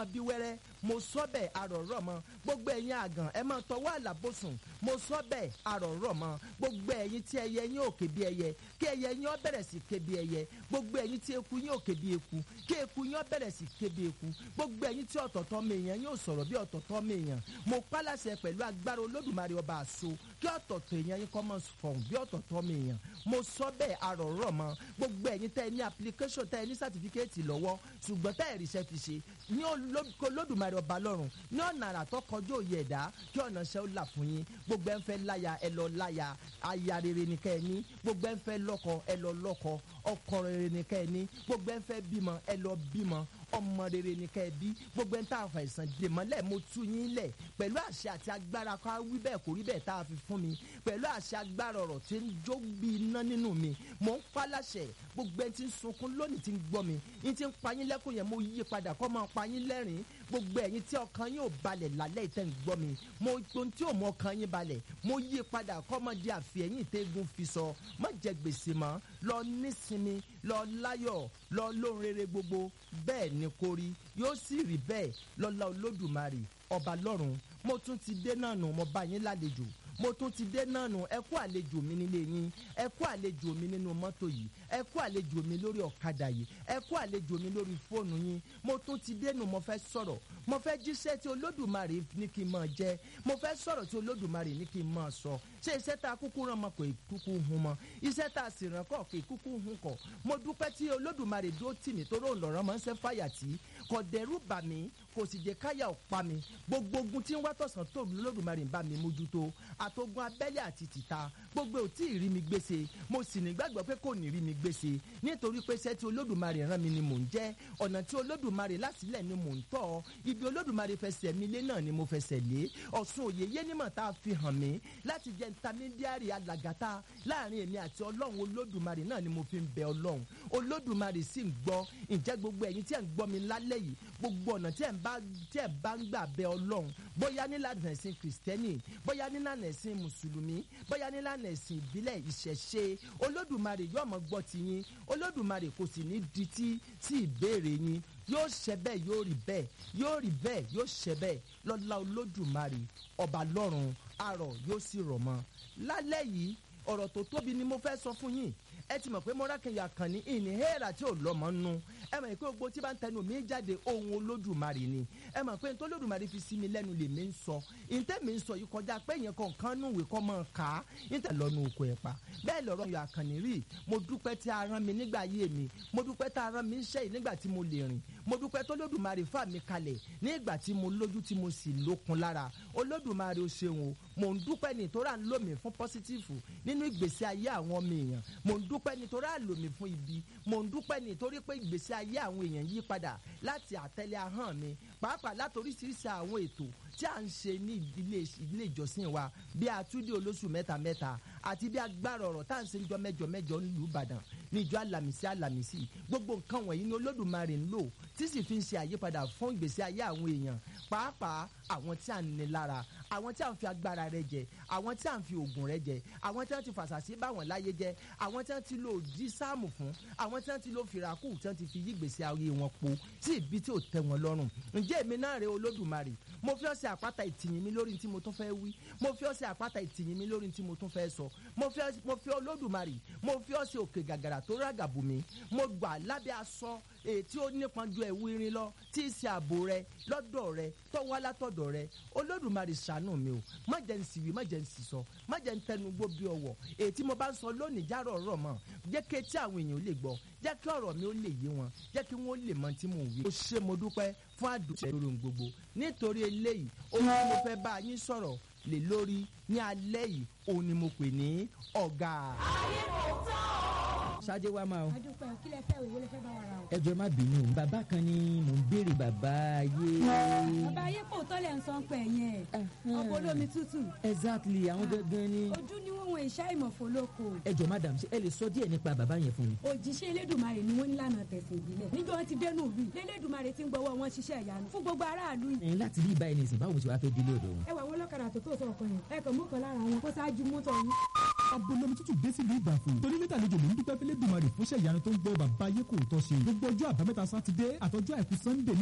bí wẹ́rẹ́ mo sọ bẹ́ẹ̀ àròrọ̀ mọ́ gbogbo ẹ̀yin àgàn ẹ máa tọwọ́ àlàbòsùn mo sọ bẹ́ẹ̀ àròrọ̀ mọ́ gbogbo ẹ̀yin tí ẹyẹ yín òkè bí ẹyẹ kí ẹyẹ yín ó bẹ̀rẹ̀ sí ké bí ẹyẹ gbogbo ẹ̀yin tí eku yín òkè bí eku kí eku yín ó bẹ̀rẹ̀ sí ké bí eku gbogbo ẹ̀yin tí ọ̀tọ̀tọ̀ mèèyàn yóò sọ̀rọ̀ bí ọ̀tọ̀tọ̀ mèèyàn mo pálàṣẹ pẹ̀lú agbára olódùmarè ọba àṣọ kí ọ̀tọ̀tọ̀ èèyàn yín kọ́ mọ́ fọ̀hún bí ọ̀tọ̀tọ̀ mèèyàn mo sọ bẹ́ẹ̀ àròrọ̀ mọ́ gbogbo ẹ̀yin tẹ́ ẹ ní application tẹ́ ẹ ní certificate lọ́wọ́ ṣùgbọ́n tẹ́ ẹ ríṣẹ́ fi ṣe ní olódùmarè ọba lọ́rùn ní ọ̀nà àrà tó kọjú òye ẹ̀dá kí ọ̀nà ṣẹ́ ó là fún yín gbogbo ẹ̀ ń fẹ́ láya ẹ lọ láya aya rere ni kẹ́ ẹ ní gbogbo ẹ̀ ń fẹ́ lọ́kọ ẹ lọ lọ́kọ ọkọ rere ni kẹ́ ẹ ní gbogbo ẹ̀ ń fẹ́ bímọ ẹ lọ bímọ ọmọ rere ni kẹ́ ẹ bí gbogbo ẹ̀ ń tà àfàìsàn dè mọ́lẹ̀ mo tú yín lẹ̀ pẹ̀lú àṣẹ àti agbára ká wí bẹ́ẹ̀ kò rí bẹ́ẹ̀ tá a fi fún mi pẹ̀lú àṣẹ agbára ọ̀rọ̀ tí ń jó bí iná nínú mi mò ń paláṣẹ gbogbo ẹ̀ tí ń sunkún lónìí tí ń gbọ́ mi yín tí ń pa yín lẹ́kùn yẹn mo yí padà kọ́ máa pa yín lẹ́rìn gbogbo ẹ̀yin tí ọkàn yín ò balẹ̀ lálẹ́ ìtẹ́ ń gbọ́ mi mo ohun tí ò mọ ọkàn yín balẹ̀ mo yí padà kọ́ máa di àfihàn tẹ́gun fi sọ má jẹ gbèsè mọ́ lọ nísinmi lọ láyọ̀ lọ lóhun rere gbogbo bẹ́ẹ̀ ni kò rí yóò sì rí bẹ́ẹ̀ lọ́lá olódùmarè ọba lọ́run mo tún ti dé náà nù mo bá yín lálejò mo tún ti dé náà nù ẹ kú àlejò mi nílé yín ẹ kú àlejò mi nínú mọ́tò yìí ẹ kú àlejò mi lórí ọ̀kadà yìí ẹ kú àlejò mi lórí fóònù yín mo tún ti dé nù mo fẹ́ sọ̀rọ̀ mo fẹ́ jíṣẹ́ tí olódùmarè ní kí n máa jẹ́ mo fẹ́ sọ̀rọ̀ tí olódùmarè ní kí n máa sọ ṣé iṣẹ́ tá a kúkú rán mọ kò kúkú hun mọ iṣẹ́ tá a sì rán kọ̀ kò kúkú hun kọ̀ mo dúpẹ́ tí olódùmarè dúró tì mí torí òǹlọ́rọ́ máa ń ṣe fàyà tí kò dẹ̀rù bà mí kò sì jẹ́ káyà ọ̀pá mi gbogbo ogun tí ń wá tọ̀sán tó olódùmarè ń bá mi mójútó àtogun abẹ́lé àti tìta gbogbo ò tí ì rí mi gbèsè mo sì nígbàgbọ́ pé kò ní rí mi gbèsè nítorí pé iṣẹ́ tí olódùmarè rán mi ni mò ń jẹ́ ọ̀nà tí olódùmarè lásìlẹ̀ ni mò ń tọ̀ ibi olódùmarè fẹsẹ̀ mi lé náà ni mo fẹsẹ̀ lé ọ̀sùn òye yé nímọ̀ tá a fi hàn mí láti jẹ́ ntamidiari alàgàtà láàrin èmi àti ọlọ́run olódùmarè náà ni mo fi ń bẹ ọlọ́run olódùmarè sì ń gbọ́ ǹjẹ́ gbogbo ẹ̀yin tí ẹ̀ ń gbọ́ mi lálẹ́ yìí gbogbo ọ̀nà tí ẹ̀ ń bá tí ẹ̀ bá ń gbà bẹ ọlọ́run bóyá nílànà ẹ̀sìn kìrìsìtẹ́nì bóyá nílànà ẹ̀sìn mùsùlùmí bóyá nílànà ẹ̀sìn ìbílẹ̀ ìṣẹ̀ṣe olódùmarè yóò mọ gbọ́ ti yín olódùmarè kò sì ní di tí sí ìbéèrè yín yóò ṣẹ bẹ́ẹ̀ yóò rí bẹ́ẹ̀ yóò rí bẹ́ẹ̀ yóò ṣẹ bẹ́ẹ̀ lọ́lá olódùmarè ọba lọ́run arọ̀ yóò sì rọ̀ mọ́ lálẹ́ yìí ọ̀rọ̀ tó tóbi ni mo fẹ́ sọ fún yín ẹ ti mọ̀ pé mọ́rákẹ́yà kan ní ìní hẹ́ẹ̀rà tí ò lọ́mọ nù ẹ mọ̀ pé gbogbo tí bá ń tẹnu mi jáde ohun olódùmarè ni ẹ mọ̀ pé nítorí olódùmarè fi sí mi lẹ́nu lè mi ń sọ ìtẹ́ mi ń sọ yìí kọjá pé yẹn kọ̀ọ̀kan nù ìwé kọ́ mọ̀ ká ìtẹ́ lọ́nu oko ẹ̀ pa bẹ́ẹ̀ lọ́rọ̀ yọ àkànní rí mo dúpẹ́ tí a rán mi nígbà ayé mi mo dúpẹ́ tí a rán mi ń ṣe yìí nígbà tí mo lè rìn mo dúpẹ́ tó olódùmarè fà mí kalẹ̀ nígbà tí mo lójú tí mo sì lókun lára olódùmarè ó ṣeun o mo ń dúpẹ́ nítorí à ń lò mí fún pọ́sítífù nínú ìgbésí ayé àwọn ọmọ èèyàn mo ń dúpẹ́ nítorí à ń lò mí fún ibi mo ń dúpẹ́ nítorí pé ìgbésí ayé àwọn èèyàn yí padà láti àtẹ́lẹ̀ ahọ́n mi pàápàá látoríṣiríṣi àwọn ètò tí à ń ṣe ní ilé ilé ìjọsìn wa bí àtúndì olóṣù mẹ́ta mẹ́ta àti bí agbára ọ̀rọ̀ tá à ń ṣe níjọ́ mẹ́jọ mẹ́jọ nílùú Ìbàdàn níjọ́ àlàmísì àlàmísì gbogbo nǹkan wọ̀nyí ni Olódùmarè ń lò tí sì fi ń ṣe àyípadà fún ìgbésí ayé àwọn èèyàn pàápàá àwọn tí à ń ní lára àwọn tí à ń fi agbára rẹ jẹ àwọn tí à ń fi oògùn rẹ jẹ àwọn tí wọ́n ti fàṣàṣì báwọn láyé jẹ àwọn tí wọ́n ti lo òdì sáàmù fún àwọn tí wọ́n ti lo fìràkù tí wọ́n ti fi yí ìgbésí ayé wọn po sí ibi tí ò tẹ́ wọn lọ́rùn ǹjẹ́ èmi náà rè Olódùmarè mo fi ọ̀sẹ̀ àpáta ìtìyìn mi lórí tí mo tún fẹ́ wí mo fi ọ̀sẹ̀ àpáta ìtìyìn mi lórí tí mo tún fẹ́ sọ mo fi mo fi Olódùmarè mo fi ọ̀sẹ̀ òkè gàgàrà tó rágàbù mi mo gbà lábẹ́ aṣọ èyí tí ó nípọn ju ẹ̀wù irin lọ tí í ṣe ààbò rẹ lọ́dọ̀ rẹ tọ́wọ́ látọ̀dọ̀ rẹ Olódùmarè ṣàánú mi o má jẹ́ ń sìwí má jẹ́ ń sísọ má jẹ́ ń tẹnu gbó bí ọwọ́ èyí tí mo bá ń sọ lónìí járọ̀ ọ̀rọ̀ mọ́ jẹ́ kí etí àwọn èèyàn lè gbọ́ jẹ́ kí ọ̀rọ̀ mi ó lè yé wọn jẹ́ kí wọ́n lè mọ tí mò ń wí. mo ṣe mo dúpẹ́ fún àdùnnú lórí ohun gbogbo nítorí eléyìí ohun tí mo fẹ́ bá yín sọ̀rọ̀ lè lórí ní alẹ́ yìí òun ni mo pè ní ọ̀gá. ayé kò tán o. ṣáájú wa máa o. adúpẹ́ kí lẹ fẹ́ òwe lẹ fẹ́ bá wa ra o. ẹ jọ̀ọ́ má bínú o bàbá kan ni mò ń béèrè bàbá ayé. bàbá ayé kò tọ́lẹ̀ ń sọ pẹ̀ yẹn ọkọ̀ olómi tútù exactly àwọn gangan ni. ojú ni wọ́n wọn ìṣá ìmọ̀fó lóko. ẹ jọ̀ọ́ madam ṣé ẹ lè sọ díẹ̀ nípa bàbá yẹn fún mi. òjíṣẹ́ elédùnmarè ni wọ́n ní lànà tẹ̀sán ìbílẹ̀ níjọ́ wọn ti dénú ìlú yìí lẹ́lẹ́dùnmarè ti ń gbọ́wọ́ wọn ṣiṣẹ́ ìyanu fún gbogbo aráàlú yìí. ẹ̀yin láti rí ìbáyìí nìsín báwo ṣe wàá fẹ́ délé ọ̀dọ̀ wọn. ẹ wà wọn lọ́kadà tó tó sọ̀kan yẹn ẹ kàn mú kan lára wọn kó ṣáájú mọ́tò yín. abolomi tútù dé sílùú ìbàfò torí lẹ́tà àlejò ló ń dúpẹ́ fẹ́lẹ́ dùmarè fúnṣẹ́ ìyanu tó ń gbọ́ bàbá ayé kò tọ́ ṣe gbogbo ọjọ́ àbámẹ́ta sátidé àtọjọ́ àìkú sunday